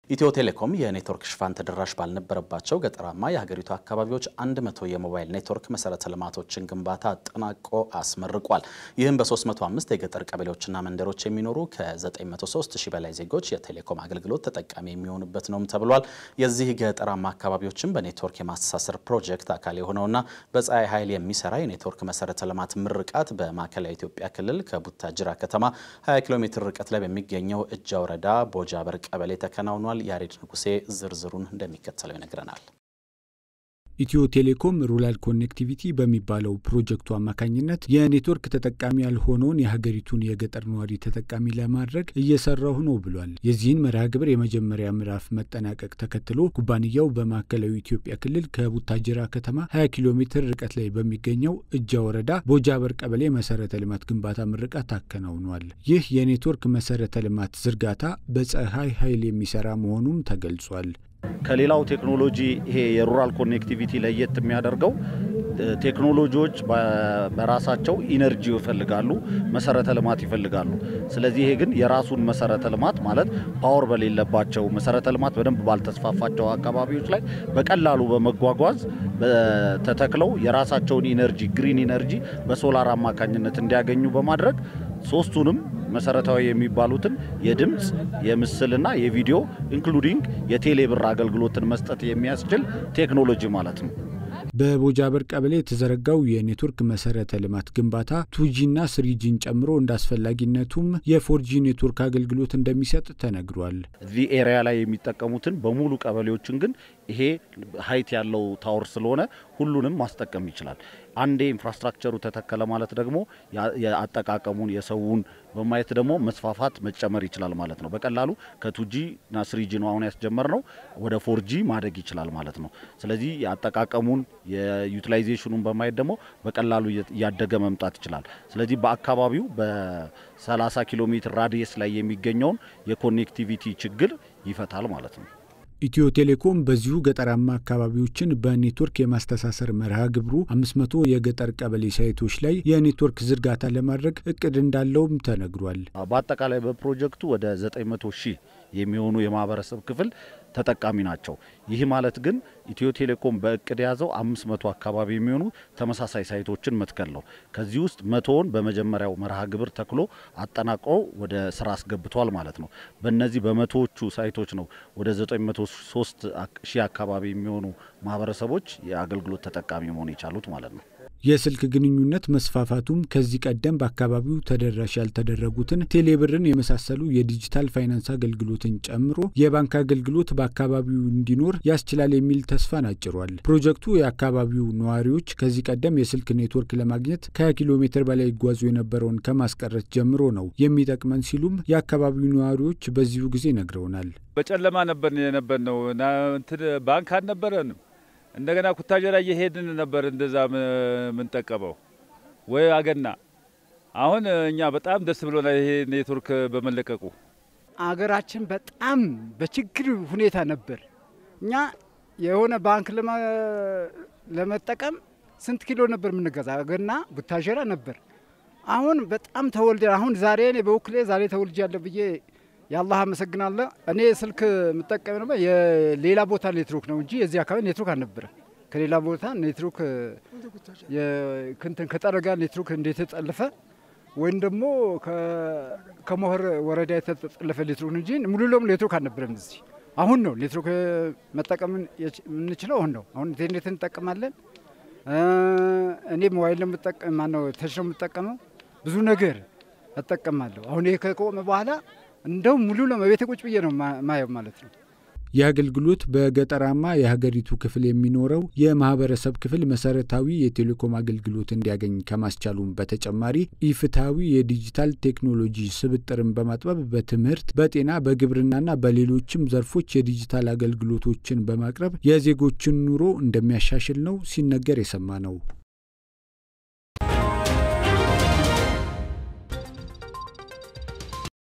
ኢትዮ ቴሌኮም የኔትወርክ ሽፋን ተደራሽ ባልነበረባቸው ገጠራማ የሀገሪቱ አካባቢዎች 100 የሞባይል ኔትወርክ መሰረተ ልማቶችን ግንባታ አጠናቆ አስመርቋል። ይህም በ305 የገጠር ቀበሌዎችና መንደሮች የሚኖሩ ከ903 ሺህ በላይ ዜጎች የቴሌኮም አገልግሎት ተጠቃሚ የሚሆኑበት ነውም ተብሏል። የዚህ ገጠራማ አካባቢዎችን በኔትወርክ የማስተሳሰር ፕሮጀክት አካል የሆነውና በፀሐይ ኃይል የሚሰራ የኔትወርክ መሰረተ ልማት ምርቃት በማዕከላዊ ኢትዮጵያ ክልል ከቡታጅራ ከተማ 20 ኪሎ ሜትር ርቀት ላይ በሚገኘው እጃ ወረዳ ቦጃበር ቀበሌ ተከናውኗል። ያሬድ ንጉሴ ዝርዝሩን እንደሚከተለው ይነግረናል። ኢትዮ ቴሌኮም ሩራል ኮኔክቲቪቲ በሚባለው ፕሮጀክቱ አማካኝነት የኔትወርክ ተጠቃሚ ያልሆነውን የሀገሪቱን የገጠር ነዋሪ ተጠቃሚ ለማድረግ እየሰራሁ ነው ብሏል። የዚህን መርሃ ግብር የመጀመሪያ ምዕራፍ መጠናቀቅ ተከትሎ ኩባንያው በማዕከላዊ ኢትዮጵያ ክልል ከቡታጅራ ከተማ 20 ኪሎ ሜትር ርቀት ላይ በሚገኘው እጃ ወረዳ ቦጃበር ቀበሌ መሰረተ ልማት ግንባታ ምርቃት አከናውኗል። ይህ የኔትወርክ መሰረተ ልማት ዝርጋታ በፀሐይ ኃይል የሚሰራ መሆኑም ተገልጿል። ከሌላው ቴክኖሎጂ ይሄ የሩራል ኮኔክቲቪቲ ለየት የሚያደርገው ቴክኖሎጂዎች በራሳቸው ኢነርጂ ይፈልጋሉ፣ መሰረተ ልማት ይፈልጋሉ። ስለዚህ ይሄ ግን የራሱን መሰረተ ልማት ማለት ፓወር በሌለባቸው መሰረተ ልማት በደንብ ባልተስፋፋቸው አካባቢዎች ላይ በቀላሉ በመጓጓዝ ተተክለው የራሳቸውን ኢነርጂ ግሪን ኢነርጂ በሶላር አማካኝነት እንዲያገኙ በማድረግ ሶስቱንም መሰረታዊ የሚባሉትን የድምፅ የምስልና የቪዲዮ ኢንክሉዲንግ የቴሌብር አገልግሎትን መስጠት የሚያስችል ቴክኖሎጂ ማለት ነው። በቦጃበር ቀበሌ የተዘረጋው የኔትወርክ መሰረተ ልማት ግንባታ ቱጂና ስሪጂን ጨምሮ እንደ አስፈላጊነቱም የፎርጂ ኔትወርክ አገልግሎት እንደሚሰጥ ተነግሯል። እዚህ ኤሪያ ላይ የሚጠቀሙትን በሙሉ ቀበሌዎችን ግን ይሄ ሀይት ያለው ታወር ስለሆነ ሁሉንም ማስጠቀም ይችላል። አንዴ ኢንፍራስትራክቸሩ ተተከለ ማለት ደግሞ የአጠቃቀሙን የሰውን በማየት ደግሞ መስፋፋት መጨመር ይችላል ማለት ነው። በቀላሉ ከቱጂ እና ስሪጂ ነው አሁን ያስጀመር ነው ወደ ፎርጂ ማደግ ይችላል ማለት ነው። ስለዚህ የአጠቃቀሙን የዩቲላይዜሽኑን በማየት ደግሞ በቀላሉ እያደገ መምጣት ይችላል። ስለዚህ በአካባቢው በ30 ኪሎ ሜትር ራዲየስ ላይ የሚገኘውን የኮኔክቲቪቲ ችግር ይፈታል ማለት ነው። ኢትዮ ቴሌኮም በዚሁ ገጠራማ አካባቢዎችን በኔትወርክ የማስተሳሰር መርሃ ግብሩ 500 የገጠር ቀበሌ ሳይቶች ላይ የኔትወርክ ዝርጋታ ለማድረግ እቅድ እንዳለውም ተነግሯል። በአጠቃላይ በፕሮጀክቱ ወደ 900 ሺህ የሚሆኑ የማህበረሰብ ክፍል ተጠቃሚ ናቸው። ይህ ማለት ግን ኢትዮ ቴሌኮም በእቅድ የያዘው 500 አካባቢ የሚሆኑ ተመሳሳይ ሳይቶችን መትከል ነው። ከዚህ ውስጥ መቶውን በመጀመሪያው መርሃ ግብር ተክሎ አጠናቆ ወደ ስራ አስገብቷል ማለት ነው። በእነዚህ በመቶዎቹ ሳይቶች ነው ወደ 903 ሺህ አካባቢ የሚሆኑ ማህበረሰቦች የአገልግሎት ተጠቃሚ መሆን የቻሉት ማለት ነው። የስልክ ግንኙነት መስፋፋቱም ከዚህ ቀደም በአካባቢው ተደራሽ ያልተደረጉትን ቴሌብርን የመሳሰሉ የዲጂታል ፋይናንስ አገልግሎትን ጨምሮ የባንክ አገልግሎት በአካባቢው እንዲኖር ያስችላል የሚል ተስፋን አጭሯል። ፕሮጀክቱ የአካባቢው ነዋሪዎች ከዚህ ቀደም የስልክ ኔትወርክ ለማግኘት ከ20 ኪሎ ሜትር በላይ ይጓዙ የነበረውን ከማስቀረት ጀምሮ ነው የሚጠቅመን ሲሉም የአካባቢው ነዋሪዎች በዚሁ ጊዜ ነግረውናል። በጨለማ ነበር የነበር ነው ባንክ አልነበረንም። እንደገና ኩታጀራ እየሄድን ነበር እንደዛ የምንጠቀመው ወይ አገና። አሁን እኛ በጣም ደስ ብሎና ይሄ ኔትወርክ በመለቀቁ አገራችን በጣም በችግር ሁኔታ ነበር። እኛ የሆነ ባንክ ለመጠቀም ስንት ኪሎ ነበር የምንገዛ? አገና ቡታጀራ ነበር። አሁን በጣም ተወልደ አሁን ዛሬ እኔ በወክሌ ዛሬ ተወልጃለሁ ብዬ የአላህ አመሰግናለሁ። እኔ ስልክ የምጠቀም ነው የሌላ ቦታ ኔትወርክ ነው እንጂ የዚህ አካባቢ ኔትወርክ አልነበረ። ከሌላ ቦታ ኔትወርክ ክንትን ከጠረጋ ኔትወርክ እንደተጠለፈ ወይም ደግሞ ከሞህር ወረዳ የተጠለፈ ኔትወርክ እንጂ ሙሉ ለሙሉ ኔትወርክ አልነበረም እዚህ። አሁን ነው ኔትወርክ መጠቀም የምንችለው አሁን ነው። አሁን ኢንተርኔት እንጠቀማለን። እኔ ሞባይል ነው የምጠቀም ማነው ተች ነው የምጠቀመው። ብዙ ነገር እጠቀማለሁ። አሁን ይሄ ከቆመ በኋላ እንደው ሙሉ ለመቤት ቁጭ ብዬ ነው ማየው ማለት ነው። ይህ አገልግሎት በገጠራማ የሀገሪቱ ክፍል የሚኖረው የማህበረሰብ ክፍል መሰረታዊ የቴሌኮም አገልግሎት እንዲያገኝ ከማስቻሉም በተጨማሪ ኢፍትሐዊ የዲጂታል ቴክኖሎጂ ስብጥርን በማጥበብ በትምህርት፣ በጤና፣ በግብርናና በሌሎችም ዘርፎች የዲጂታል አገልግሎቶችን በማቅረብ የዜጎችን ኑሮ እንደሚያሻሽል ነው ሲነገር የሰማ ነው።